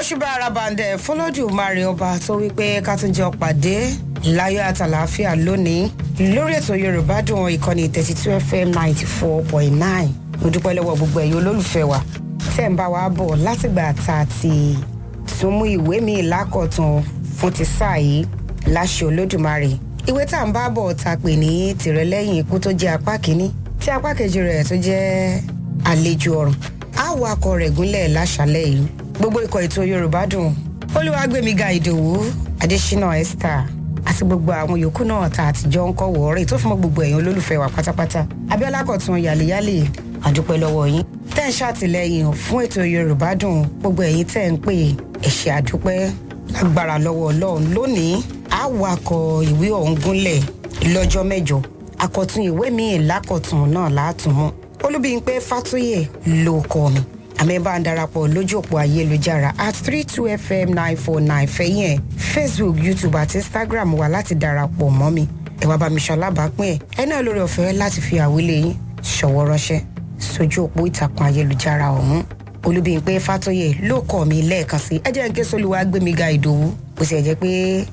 òṣùbà arabandẹ fọlọ́dúnmarè ọba tó wípé ká tún jọ pàdé láyọ̀ àtàlàáfíà lónìí lórí ètò yorùbá dùn ìkànnì thirty two fm ninety four point nine mo dúpẹ́ lọ́wọ́ gbogbo ẹ̀yin olólùfẹ́ wa tẹ̀ ń bá wa bọ̀ látìgbà tá a ti tún mú ìwé mi lákọ̀tún fún ti sáà yìí láṣẹ olódùmarè ìwé tá à ń bá bọ̀ ta pè ní tìrẹlẹ́yìn ikú tó jẹ́ apá kínní tí apá kejì rẹ̀ tó jẹ́ àlejò ọ̀run á wọ akọ rẹ̀ gúnlẹ̀ láṣálẹ̀ yìí gbogbo ikọ̀ ètò yorùbá dùn olúwàgbẹ̀míga ìdòwú adésínà esther àti gbogbo àwọn yòókù náà tá àtijọ́ ń kọ́ wọ̀ọ́rẹ́ tó fún mọ́ gbogbo ẹ̀yin olólùfẹ́ wa pátápátá abiola kọ̀tún yàlẹ́yàlẹ́ àdúpẹ́ lọ́wọ́ yín tẹ́ ń ṣàtìlẹ́yìn fún ètò yorùbá dùn gbogbo ẹ̀yin tẹ́ ń pè ẹ̀ṣẹ̀ àdúpẹ́ lágbára lọ́wọ́ ọlọ́run lónìí á wakọ̀ ìwé ọ̀hún gúnlẹ̀ lọ́jọ́ mẹ́jọ àkọ̀tún ìwé míì lákọ̀tún náà látùmọ̀ olúbíyìnpé fàtúyè ló kọ́ mi àmì bá ń darapọ̀ lójú òpó ayélujára at three two fm nine four nine fẹ̀yìn ẹ̀ facebook youtube àti instagram wà láti darapọ̀ mọ́ mi ẹ wá bá mi ṣalábàápín ẹ̀ ẹ náà lórí ọ̀fẹ́ láti fi àwílé yín ṣọwọ́ ránṣẹ́ sójú òpó ìtàkùn ayélujára ọ̀hún olúbíyìnpé fàtúyè ló kọ́ mi lẹ́ẹ̀kan sí ẹ jẹ́ ń ké sólùwà gbémiga ìdòwú bó ṣe jẹ́ pé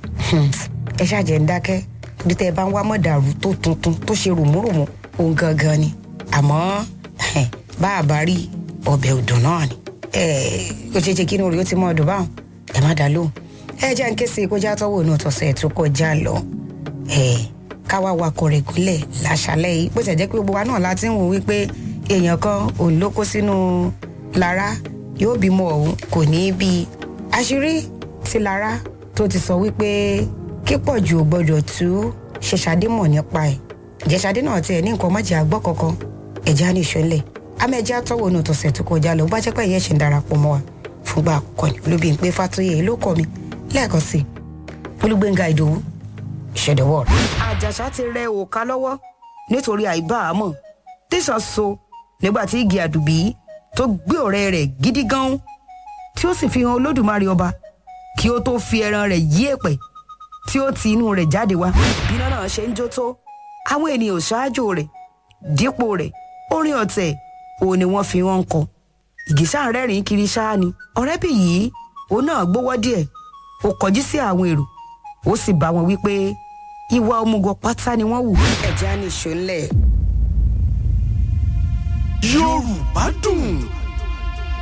ẹ ṣàjẹ́ ń dákẹ́ bí tẹ́ ẹ bá ń wá mọ̀dàrú tó tuntun tó ṣe rùmúrùmú òun gangan ni àmọ́ bá a bá rí ọbẹ̀ ọdún náà ni ó ṣe é ṣe kí inú rẹ̀ ó ti mọ ọdún báwọn ẹ má dá lóhùn ẹ jẹ́ ń ké sí kójá tọ́wọ́ inú tọ̀sẹ̀ tó kọjá lọ káwá wakọ̀ rẹ̀ gúnlẹ̀ láṣálẹ̀ yìí bó ṣe jẹ́ pé gbogbo wa náà láti ń wò wípé èèyàn kan òun ló kó sínú lára yóò bímọ ọ̀hún kò ní í bí àṣírí ti lára tó ti sọ wípé kípọ̀ jù ò gbọ́dọ̀ tú ṣe ṣadé mọ̀ nípa ẹ̀ ìjẹ́sàdé náà tiẹ̀ ní nǹkan mọ́jà àgbọ̀ kankan ẹ̀já ní ìṣọ́lẹ̀ amẹ́já tọ́wọ́ inú tọ̀sẹ̀ tó kọjá lọ bá jẹ́ pé ìyẹn ṣe ń darapọ̀ mọ́ wa fúngbà àkọ́kọ́ ni olóbi ń pé fàtóyè ló kọ́ mi lẹ́ẹ̀kan sí olúgbẹ̀ngà ìdòwú ìṣẹ̀dọ̀wọ́ rẹ̀. àjàṣà ti rẹ òka lọ́wọ́ nítorí àìbáàmọ̀ tẹ̀sán so nígbà tí igi àdùbí tó gbé ọ̀rẹ́ rẹ̀ gidi gan tí ó sì fi hàn olódùmarè ọba kí ó tó fi ẹran rẹ̀ yí èpẹ̀ tí ó ti inú rẹ̀ jáde wá. bí iná náà ṣe ń jó tó àwọn ènìyàn ṣáájú rẹ̀ dípò rẹ̀ orin ọ̀tẹ̀ òun ni wọ́n fi wọ́n ń kọ. ìgísà rẹ́rìn kiri ṣáá ni ọ̀rẹ́bì yìí òun náà gbówọ́ díẹ̀ ó kọjú sí àwọn èrò ó sì bá wọn wípé ìwà òmùgọ̀ pátá ni wọ́n wù. ẹ̀jẹ̀ á ní ìṣó ńlẹ̀. yorùbá dùn